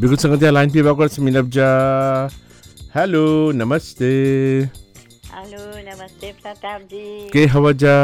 बिल्कुल संगत लाइन पे बाकर से मिलब जा हेलो नमस्ते हेलो नमस्ते प्रताप जी के हवा जा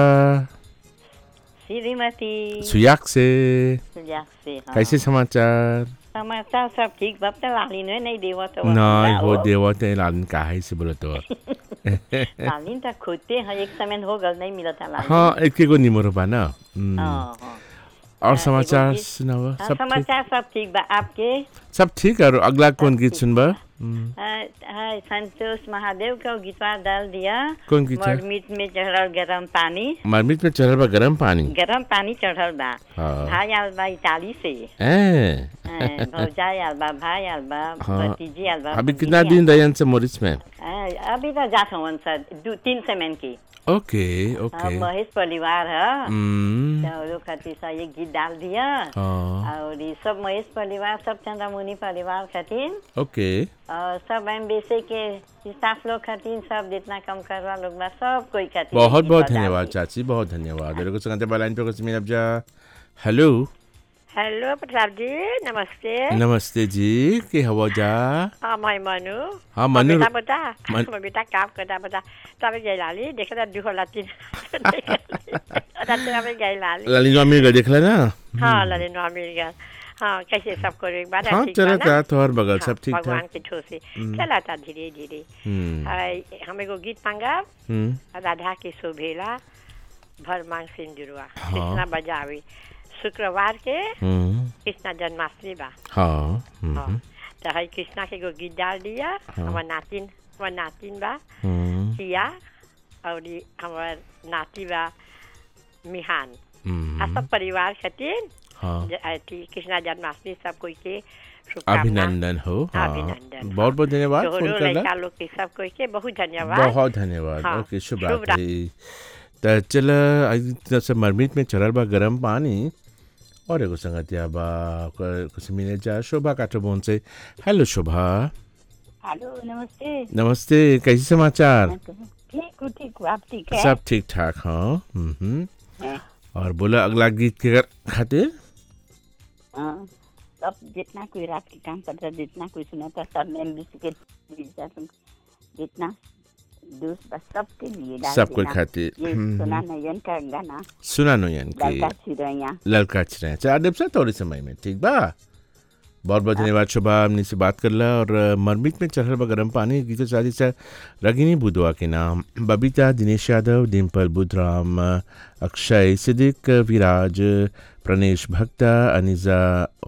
श्रीमती सुयाक से सुजाक से हाँ। कैसे समाचार समाचार सब ठीक बाप त लालिन है नहीं देव तो नहीं हो देवा ते लालन का है से बोलत हो लालिन त खोजते हैं एक समय हो गल नहीं मिलता लालिन हाँ एक को निमरो बा ना हम्म, हाँ, हाँ। और एगो समाचार गीत- सुनाओ हाँ, सब ठीक समाचार सब ठीक बा आपके सब ठीक और अगला कौन गीत ठीक सुनबा बा। हाँ, हाँ, संतोष महादेव का गीतवा डाल दिया कौन गीत है? मीट में चढ़ल गरम पानी मरमिट में चढ़ल बा गरम पानी गरम पानी चढ़ल बा हाँ भाई आल बा इटाली से ए, हाँ, भौजाई आल बा भाई आल बा हाँ। भतीजी आल बा अभी भतीजी कितना आल दिन रहन से मोरिस में हाँ, अभी तो जात हवन सर दू तीन सेमेन की ओके हाँ, ओके महेश परिवार है हम्म, तो वो लोग खातिर सा ये गीत डाल दिया हाँ और ये सब महेश परिवार सब चंद्रमुनि परिवार खातिर ओके और सब एम बेसे के स्टाफ लोग खातिर सब जितना कम करवा लोग बा सब कोई खातिर बहुत गीत बहुत बजा धन्यवाद दी। चाची बहुत धन्यवाद मेरे को संगते लाइन पे कुछ मिलब जा हेलो हेलो प्रताप जी नमस्ते नमस्ते जी के हवा जा हाँ मैं मनु हाँ मनु बेटा बता मन- मैं बेटा काम करता बता तब गई लाली देखे था दुख लाती तब गई लाली लाली स्वामी का देखला ना हाँ लाली नो मिल गया हाँ कैसे सब करो एक बार हाँ ठीक चला बा था ना? तोहर बगल हाँ, सब ठीक भगवान ठाक के ठो से चला था धीरे धीरे हम्म हाय, हम एगो गीत मांगा हम्म राधा के शोभेला भर मांग सिंदुरवा हाँ। कृष्णा बजावे शुक्रवार के हम्म कृष्णा जन्माष्टमी बा हाँ हाँ हम्म तो है कृष्णा के एगो गीत डाल दिया हमार नातिन हमार नातिन बा हम्म सिया और ई हमार नाती बा मिहान आ हम्म, सब परिवार खातिर हाँ ज- अथी कृष्णा जन्माष्टमी सब कोई के शुभकामना अभिनंदन हो हाँ अभिनंदन, बहुत बहुत धन्यवाद तोहरो फोन करला लड़का लोग के सब कोई के बहुत धन्यवाद बहुत धन्यवाद हाँ, ओके शुभ शुभ रात्रि त चल आज तरफ से मरमिट में चढ़ल बा गरम पानी और एगो संगतिया बा ओकर कुछ मिले जा शोभा काटोबोन से हेलो शोभा हेलो नमस्ते नमस्ते कैसे समाचार ठीक हूँ ठीक हूँ आप ठीक है सब ठीक ठाक हाँ हम्म हैं? और बोला अगला गीत के खातिर हाँ सब जितना कोई रात के काम करता है, जितना कोई सुनाता सब में के जितना दोस्त बस सबके लिए डाल सब कोई देना। खातिर ये हम्म, सुना नयन का गाना सुना नोयन के लड़का छिरैया लड़का छिरे चार दिन से थोड़े समय में ठीक बा बहुत बहुत धन्यवाद शोभा हमने से बात करला और अ, मरमिट में चढ़ल बा गरम पानी गीत शादी से रगिनी बुधवा के नाम बबीता दिनेश यादव डिम्पल बुधराम अ, अक्षय सिद्दीक विराज प्रणेश भक्ता अनिजा